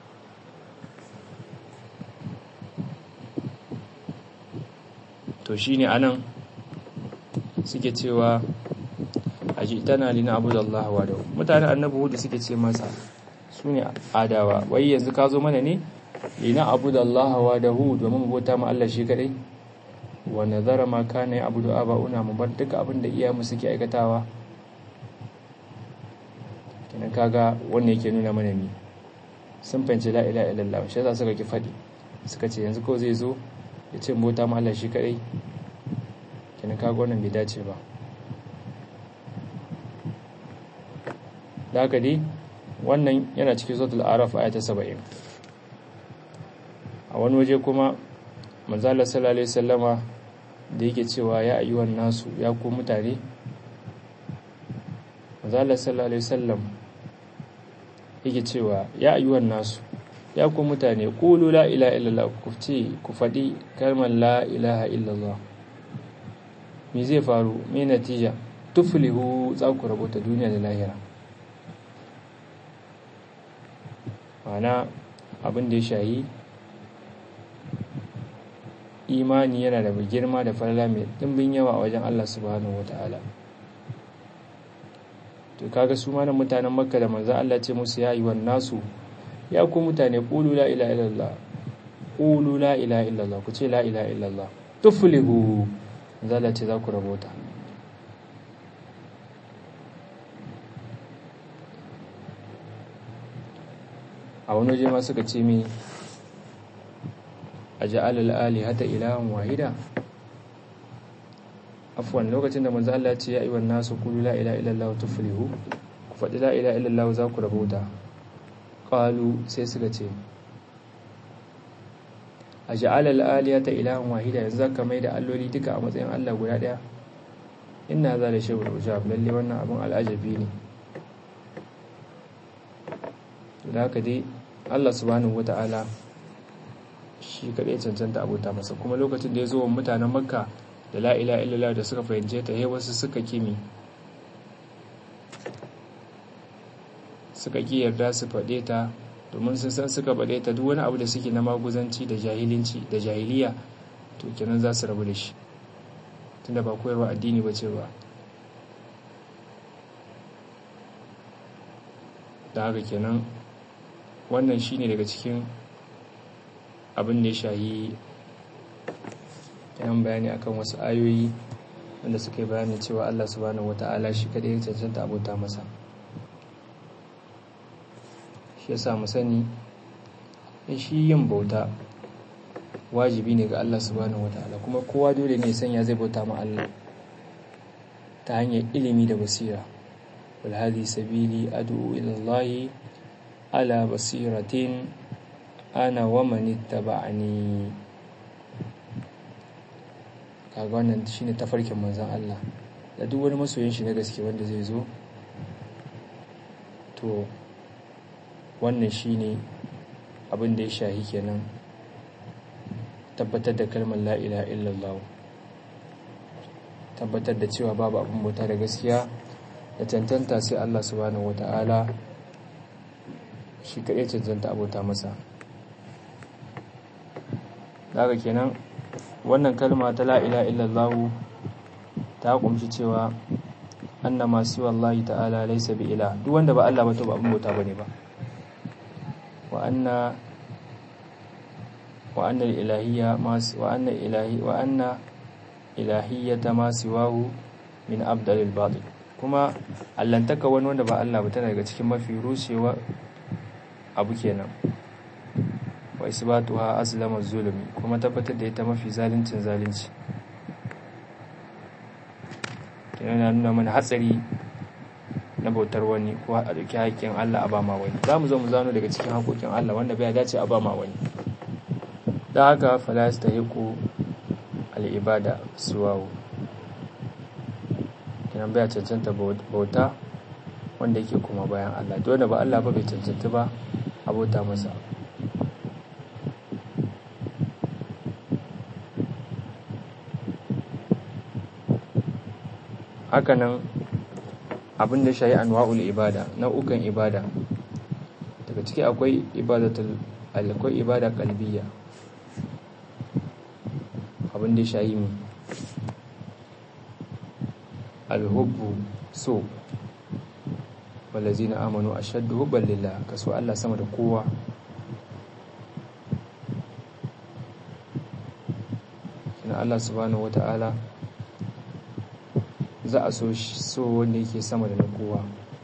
to shine anan suke cewa aji tana lina abuda Allah wahdahu mutanen annabi hudu suke ce masa sune adawa wai yanzu ka zo mana ne lina abuda Allah wa dahu domin mu bauta ma Allah shi kadai wa nazara ma kana ya abudu aba'una mu bar duka abin da iyayenmu suke aikatawa kenan kaga wannan yake nuna mana ni sun fahimci la ilaha illallah shi yasa suka ki fadi suka ce yanzu ko zai zo ya ce mu bauta ma Allah shi kadai kenan kaga wannan bai dace ba da haka dai wannan yana cikin suratul araf aya ta 70 a wani waje kuma manzala sallallahu alaihi sallama da yake cewa ya ayyuhan nasu ya ku mutane manzala sallallahu alaihi sallam yake cewa ya ayyuhan nasu ya ku mutane qulu la ilaha illallah ku ce ku faɗi kalmar la ilaha illallah me zai faru me natija tuflihu za ku rabota duniya da lahira ma'ana abin da ya shayi imani yana da girma da falala mai dimbin yawa a wajen Allah subhanahu wata'ala to kaga su mana mutanen makka da manzan Allah ce musu ya yi nasu ya ku mutane qulu la ilaha illallah qulu la ilaha illallah ku ce la ilaha illallah tuflihu manzan Allah ce za ku rabota a wani waje ma suka ce mi a ja'alal alihata ilahan wahida afwan lokacin da manzo Allah ya ce ya ayyuhan nasu qulu la ilaha illallah tuflihu ku faɗi la ilaha illallah za ku rabauta qalu sai suka ce a ja'alal alihata ilahan wahida yanzu zaka mai da alloli duka a matsayin Allah guda daya inna za da shay'un ujab lalle wannan abun al'ajabi ne da haka dai Allah subhanahu wata'ala shi kaɗai cancanta abota masa kuma lokacin da ya zo wa mutanen makka da la'ila illallah da suka fahimce ta he wasu suka kimi suka ki yarda su faɗe ta domin sun san suka faɗe ta duk wani abu da suke na maguzanci da jahilinci da jahiliya to kenan za su rabu da shi tunda ba koyarwa addini ba ce ba da haka kenan wannan shine daga cikin abin da ya shahi yan bayani akan wasu ayoyi wanda suka yi bayanin cewa Allah subhanahu wata'ala shi kadai ya cancanta abota masa shi yasa mu sani shi yin bauta wajibi ne ga Allah subhanahu wata'ala kuma kowa dole ne sanya zai bauta ma Allah ta hanyar ilimi da basira wal hadi sabili ad'u ila Allah ala basiratin ana wa manittaba'ani kaga wannan shine tafarkin manzon Allah da duk wani masoyin shi na gaske wanda zai zo to wannan shine abin da ya shahi kenan tabbatar da kalmar la ilaha illallah tabbatar da cewa babu abin bauta da gaskiya da cancanta sai Allah subhanahu wata'ala shi kaɗai cancanta abota masa daga kenan wannan kalma ta la'ila illallahu ta kumshi cewa anna masu wallahi ta'ala laisa bi ila duk wanda ba Allah ba to ba abin bauta bane ba wa anna wa anna ilahiyya mas wa anna ilahi wa anna ilahiyyata ma siwahu min abdalil batil kuma allantaka wani wanda ba Allah ba tana daga cikin mafi rushewa abu kenan wa isbatuha aslama zulmi kuma tabbatar da ita mafi zaluncin zalunci kenan na nuna mana hatsari na bautar wani ko a dauki haƙƙin Allah a bama wani za mu zo mu zano daga cikin haƙoƙin Allah wanda bai dace a bama wani da haka falas ta yiku al'ibada suwawo kenan bai cancanta bauta wanda yake kuma bayan Allah dole ba Allah ba bai cancanta ba abota masa hakanan abin da shayi anwa'ul ibada nau'ukan ibada daga ciki akwai ibadatul akwai ibada kalbiya abin da shayi mu alhubbu so wallazina amanu ashaddu hubban lillah kaso Allah sama da kowa kina Allah subhanahu wata'ala za a so so wanda yake sama da na kowa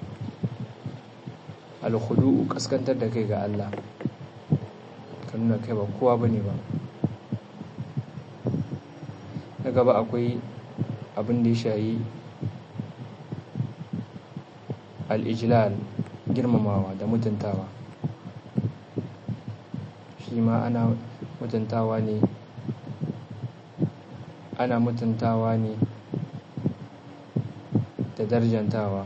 alkhudu kaskantar da kai ga Allah ka nuna kai ba kowa bane ba na gaba akwai abin da ya shayi al'ijilal girmamawa da mutuntawa shi ma ana mutuntawa ne ana mutuntawa ne da darjantawa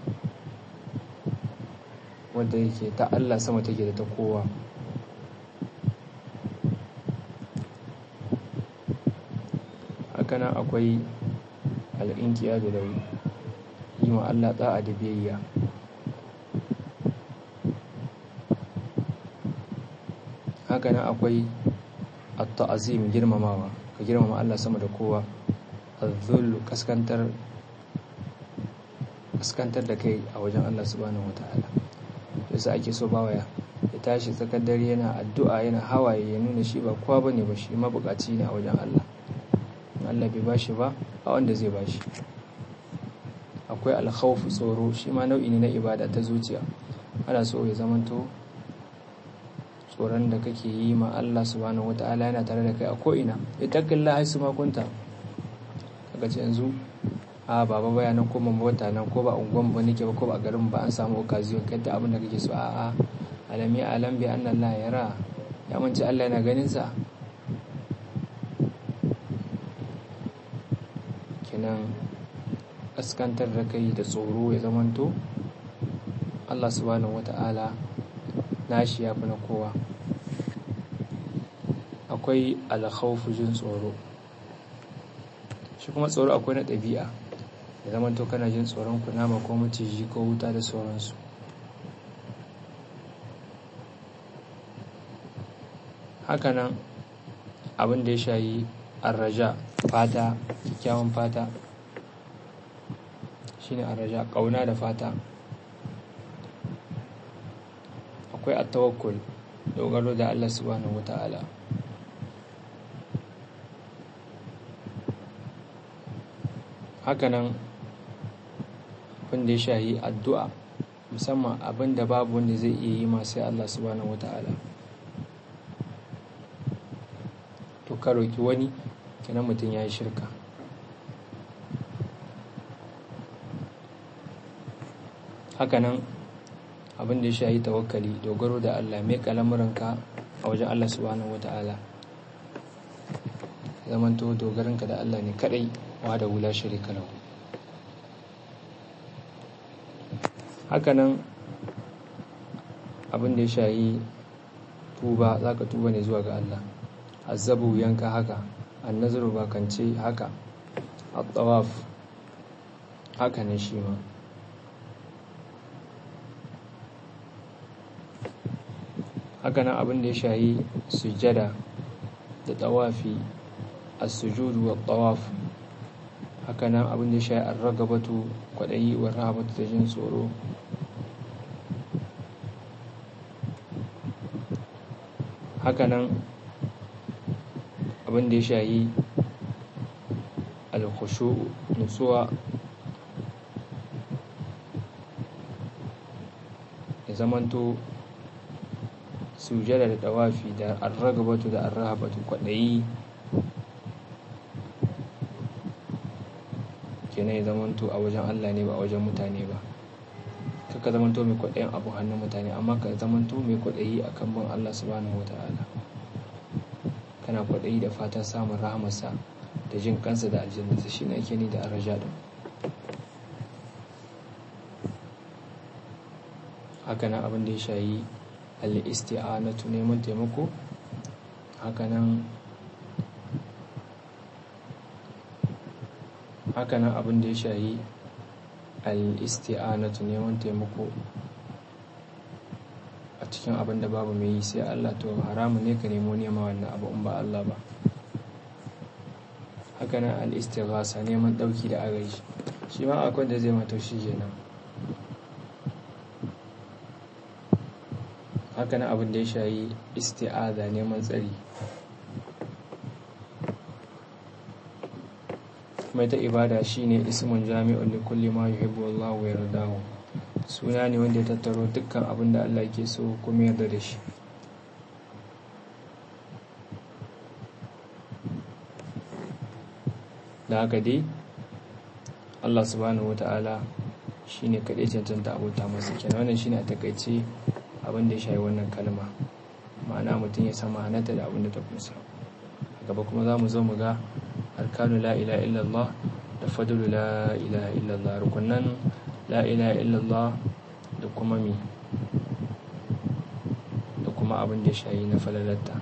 wadda yake ta Allah sama take da ta kowa hakanan akwai al'inkiya da lauyi yi wa Allah ta'a da biyayya hakanan akwai at-ta'zim girmamawa ka girmama Allah sama da kowa azzullu kaskantar kaskantar da kai a wajen Allah subhanahu wataala yasa ake so bawaya ya tashi tsakar dare yana addu'a yana hawaye ya nuna shi ba kowa bane ba shi mabukaci ne a wajen Allah Allah bai bashi ba a wanda zai bashi akwai alkhawfu tsoro shi ma nau'i ne na ibada ta zuciya ana so ya zamanto tsoron da kake yi ma Allah subhanahu wata'ala yana tare da kai a ko'ina ya takalla haisu makunta kaga ce yanzu a baba baya nan ko mamma wata nan ko ba unguwan ba nake ba ko ba garin ba an samu occasion kai da abin da kake so a a alami alam bi anna Allah yara ya manci Allah yana ganin sa kenan kaskantar da kai da tsoro ya zamanto Allah subhanahu wata'ala nashi ya fi na kowa akwai alkhawfu jin tsoro shi kuma tsoro akwai na ɗabi'a ya zamanto kana jin tsoron kunama ko maciji ko wuta da sauransu hakanan abin da ya shayi arraja fata kyakkyawan fata shine arraja kauna da fata akwai attawakkul dogaro da Allah subhanahu wata'ala hakanan abin da ya shayi addu'a musamman abin da babu wanda zai iya yi masu Allah subhanahu wata'ala to ka roki wani kenan mutum ya yi shirka hakanan abin da ya shayi tawakkali dogaro da Allah mai kalamuranka a wajen Allah subhanahu wata'ala zamanto dogaranka da Allah ne kadai wa da wula shirika lahu hakanan abin da ya shayi tuba za ka tuba ne zuwa ga Allah azabu yanka haka annazaru bakance haka at-tawaf haka ne shi ma hakanan abin da ya shayi sujada da tawafi as-sujudu wa tawaf hakanan abin da ya shayi ar-ragabatu kwadayi wa rahabatu da jin tsoro hakanan abin da ya shayi al-khushu nutsuwa ya zamanto sujada da dawafi da arragabatu da arrahabatu kwaɗayi kenan ya zamanto a wajen Allah ne ba a wajen mutane ba kaka zamanto mai kwaɗayin abu hannun mutane amma ka zamanto mai kwaɗayi a kan bin Allah subhanahu wata'ala kana kwaɗayi da fatan samun rahamarsa da jin kansa da aljannata shi ne ake ni da arraja din haka nan abin da ya shayi al-isti'anatu neman taimako hakanan hakanan abin da ya shayi al-isti'anatu neman taimako a cikin abin da babu mai yi sai Allah to haramu ne ka nemo nema wannan abu in ba Allah ba hakanan al-istighasa neman dauki da agaji shi ma akwai da zai mata shi kenan haka na abin da ya shayi isti'aza neman tsari mai ta ibada shine ismun jami'un li kulli ma yuhibbu Allah wa yardahu suna ne wanda ya tattaro dukkan abin da Allah ke so kuma yarda da shi da haka dai Allah subhanahu wata'ala shine kaɗai cancanta abota masa kenan wannan shine a takaice abin da ya shayi wannan kalma ma'ana mutum ya san ma'anarta da abin da ta kusa gaba kuma za mu zo mu ga arkanu la ilaha illallah da fadlu la ilaha illallah rukunan la ilaha illallah da kuma mi da kuma abin da ya shayi na falalatta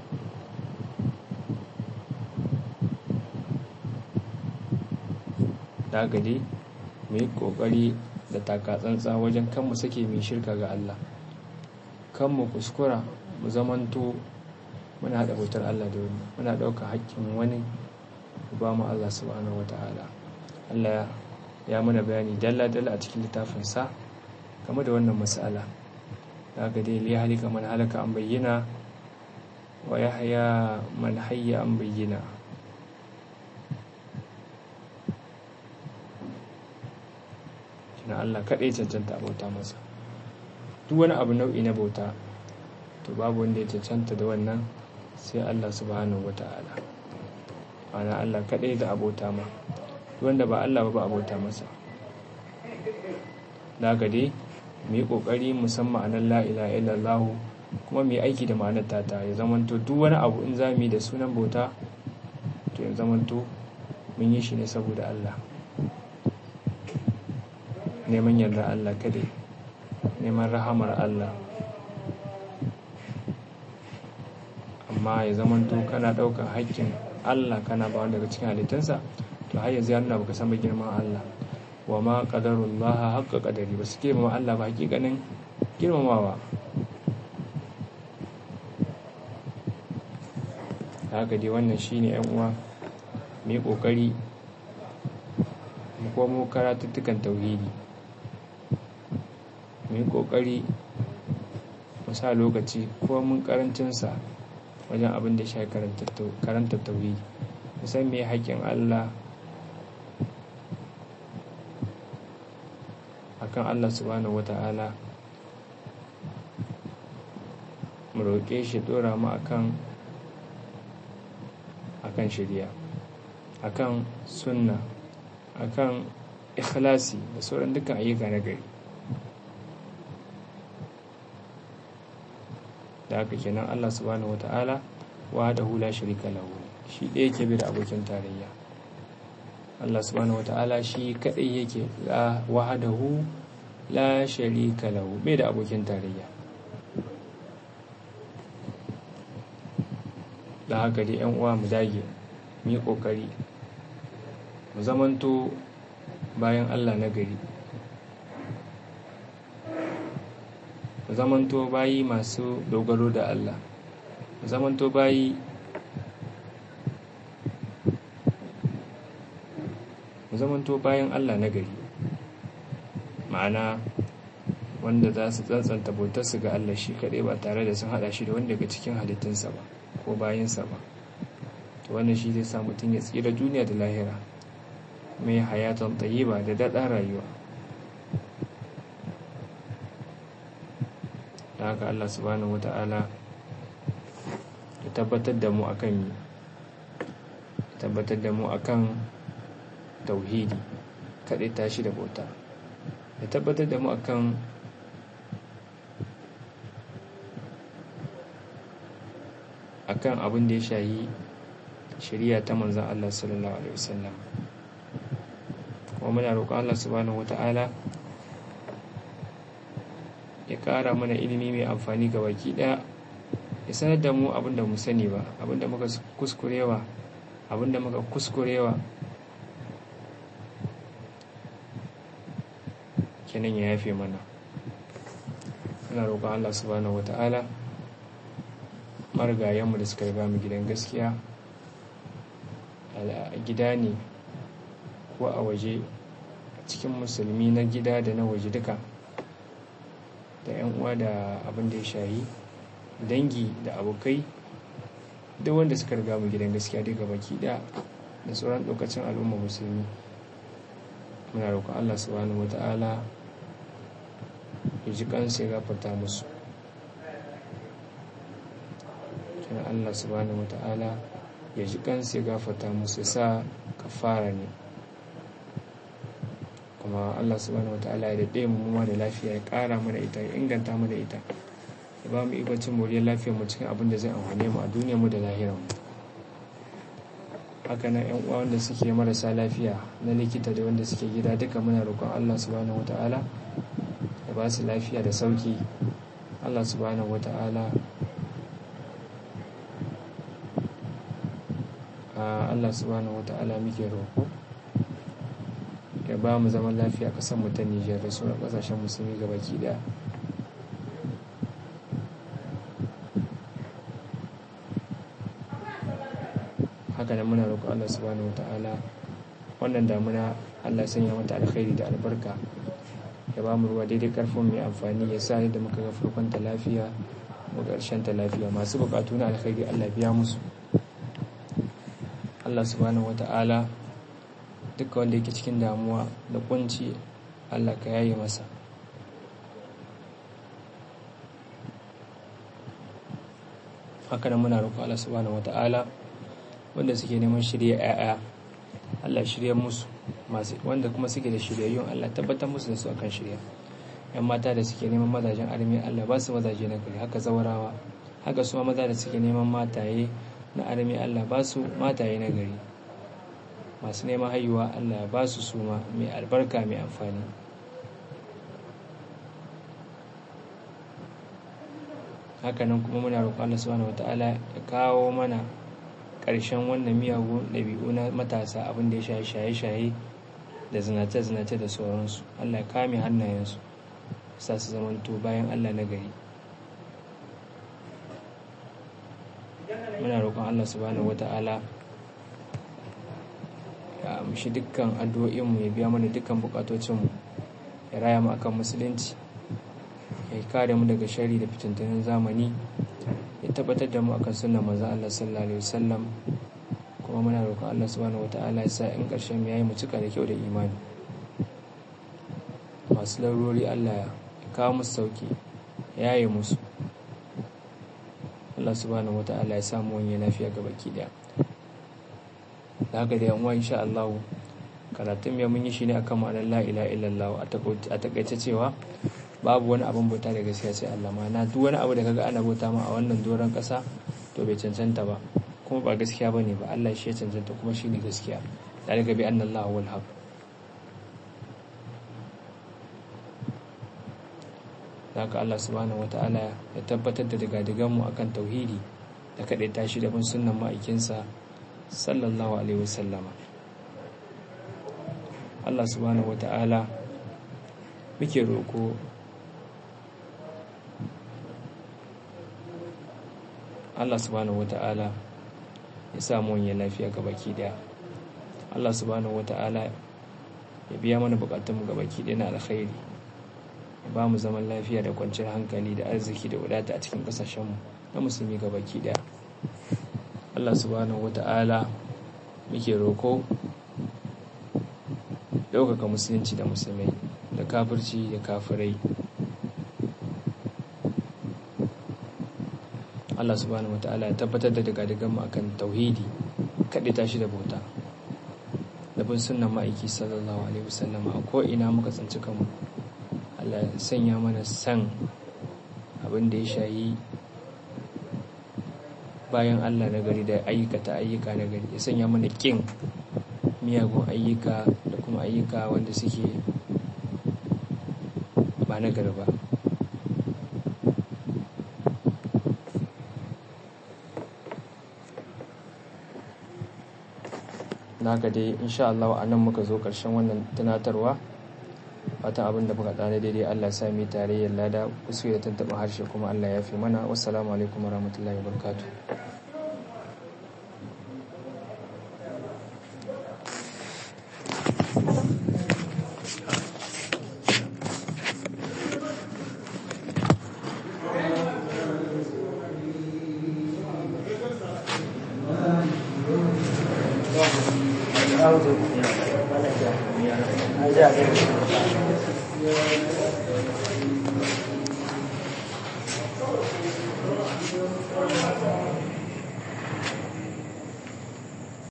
da dai mu yi kokari da takatsantsa wajen kan mu sake mai shirka ga Allah kan mu kuskura mu zamanto muna haɗa bautar Allah da wani muna ɗauka haƙƙin wani ku ba mu Allah subhanahu wata'ala Allah ya mana bayani dalla-dalla a cikin littafinsa game da wannan matsala da ga dai liya halika man halaka an bayyana wa ya haya man hayya an bayyana na Allah kaɗai cancanta bauta masa duk wani abu nau'i na bauta to babu wanda ya cancanta da wannan sai Allah subhanahu wata'ala ana Allah kaɗai da abota ma wanda ba Allah ba ba abota masa da dai mu yi ƙoƙari musamman a nan la'ila illallahu kuma mu yi aiki da ma'anar tata ya zamanto duk wani abu in za mu yi da sunan bauta to ya zamanto mun yi shi ne saboda Allah neman yarda Allah kadai neman rahamar Allah amma ya zamanto kana ɗaukar haƙƙin Allah kana ba wanda daga cikin halittunsa to har yanzu ya nuna baka san ba girman Allah wa ma qadarullah haqqa qadari ba su girmama Allah ba hakikanin girmamawa haka dai wannan shine yan uwa mu yi kokari mu komo karatuttukan tauhidi mu yi kokari mu sa lokaci ko mun karancinsa wajen abin da shi karanta tauhidi musan me haƙƙin Allah akan Allah subhanahu wata'ala mu roƙe shi ɗora mu akan akan shirya akan sunna akan ikhlasi da sauran dukkan ayyuka na gari da haka kenan Allah subhanahu wata'ala wahdahu la sharika lahu shi ɗaya yake bi da abokin tarayya Allah subhanahu wata'ala shi kadai yake la wahdahu la sharika lahu bai da abokin tarayya da haka dai yan uwa mu dage mu yi kokari mu zamanto bayan Allah na gari mu zamanto bayi masu dogaro da Allah mu zamanto bayi mu zamanto bayan Allah na gari ma'ana wanda za su tsantsanta bautarsu ga Allah shi kaɗai ba tare da sun haɗa shi da wanda daga cikin halittunsa ba ko bayansa ba to wannan shi zai sa mutum ya tsira duniya da lahira mai hayatan tayyiba da daɗa rayuwa da haka Allah subhanahu wata'ala ya tabbatar da mu akan ya tabbatar da mu akan tauhidi kaɗai tashi da bauta ya tabbatar da mu akan akan abin da ya shayi shari'a ta manzan Allah sallallahu alaihi wasallam kuma muna roƙon Allah subhanahu wata'ala ya ƙara mana ilimi mai amfani ga baki ɗaya ya sanar da mu abin da mu sani ba abin da muka kuskurewa abin da muka kuskurewa kenan ya yafe mana muna roƙon Allah subhanahu wata'ala marigayenmu da suka riga mu gidan gaskiya a gida ne ko a waje cikin musulmi na gida da na waje duka da 'yan uwa da abin da ya shayi dangi da abokai duk wanda suka riga mu gidan gaskiya daga baki da da sauran lokacin al'umma musulmi muna roƙon allah subhanahu wata'ala ya ji kansu ya gafarta musu kina allah subhanahu wata'ala ya ji kansu ya gafarta musu sa kafara ne kuma Allah subhanahu wataala ya daɗe mu ma da lafiya ya ƙara mana ita ya inganta mana ita ya ba mu ikon cin moriyar lafiyar mu cikin abin da zai amfane mu a duniyar mu da lahirar mu haka nan yan uwa wanda suke marasa lafiya na likita da wanda suke gida duka muna roƙon Allah subhanahu wataala ya ba su lafiya da sauki Allah subhanahu wataala Allah subhanahu wataala muke roƙo ya ba mu zaman lafiya kasan mu ta Nijar da sauran kasashen musulmi ga baki daya haka nan muna roƙon Allah subhanahu wataala wannan damuna Allah sanya mata alkhairi da albarka ya ba mu ruwa daidai karfin mai amfani ya sa da muka ga farkon ta lafiya mu ƙarshen ta lafiya masu buƙatu na alkhairi Allah biya musu Allah subhanahu wata'ala duka wanda yake cikin damuwa da kunci Allah ka yaye masa haka nan muna roƙon Allah subhanahu wata'ala wanda suke neman shirya 'ya'ya Allah shirya musu wanda kuma suke da shiryayyun Allah tabbatar musu da su akan shirya yan mata da suke neman mazajen armi Allah ba su mazaje na gari haka zawarawa haka su maza da suke neman mataye na armi Allah ba su mataye na gari masu neman haihuwa Allah ba su suma mai albarka mai amfani hakanan kuma muna roƙon Allah subhanahu wataala ya kawo mana ƙarshen wannan miyagun ɗabi'u na matasa abin da ya shaye shaye-shaye da zinace-zinace da sauransu Allah ya kame hannayensu sa su zamanto bayan Allah na gari muna roƙon Allah subhanahu wata'ala ya amshi dukkan addu'o'inmu ya biya mana dukkan bukatocinmu ya raya mu akan musulunci ya kare mu daga shari da fitintunan zamani ya tabbatar da mu akan sunna manzo Allah sallallahu alaihi wasallam kuma muna roƙon Allah subhanahu wata'ala ya sa in ƙarshen mu yayi mu cika da kyau da imani masu larurori Allah ya kawo musu sauki ya yi musu Allah subhanahu wata'ala ya samu wani lafiya ga baki daya da haka da yanwa insha Allah karatun ya mun yi shi ne akan ma'anar la ilaha illallah a takaice cewa babu wani abin bauta da gaskiya sai Allah na duk wani abu da kaga ana bauta ma a wannan doron kasa to bai cancanta ba kuma ba gaskiya bane ba Allah shi ya cancanta kuma shi ne gaskiya dalika bi anna Allah wal haq haka Allah subhanahu wata'ala ya tabbatar da digadiganmu akan tauhidi da kaɗai tashi da bin sunnan ma'aikinsa sallallahu alaihi wasallama Allah subhanahu wata'ala muke roƙo Allah subhanahu wata'ala ya samu wani lafiya ga baki daya Allah subhanahu wata'ala ya biya mana bukatunmu ga baki daya na alkhairi ba mu zaman lafiya da kwanciyar hankali da arziki da wadata a cikin kasashenmu na musulmi ga baki daya Allah subhanahu wata'ala muke roko ɗaukaka musulunci da musulmai da kafirci da kafirai Allah subhanahu wata'ala ya tabbatar da daga mu akan tauhidi kaɗe tashi da bauta da bin sunan ma'aiki sallallahu alaihi wasallama a ko'ina muka tsanci kanmu Allah ya sanya mana san abin da ya shayi bayan Allah na gari da ayyukata ayyuka na gari ya sanya mana kin miyagun ayyuka da kuma ayyuka wanda suke ba na gari ba naka dai insha Allah a nan muka zo ƙarshen wannan tunatarwa fatan abin da muka ɗana daidai Allah ya sami tarayyar lada kusa da tantaɓa harshe kuma Allah ya fi mana wassalamu alaikum warahmatullahi wabarakatuh
How's it?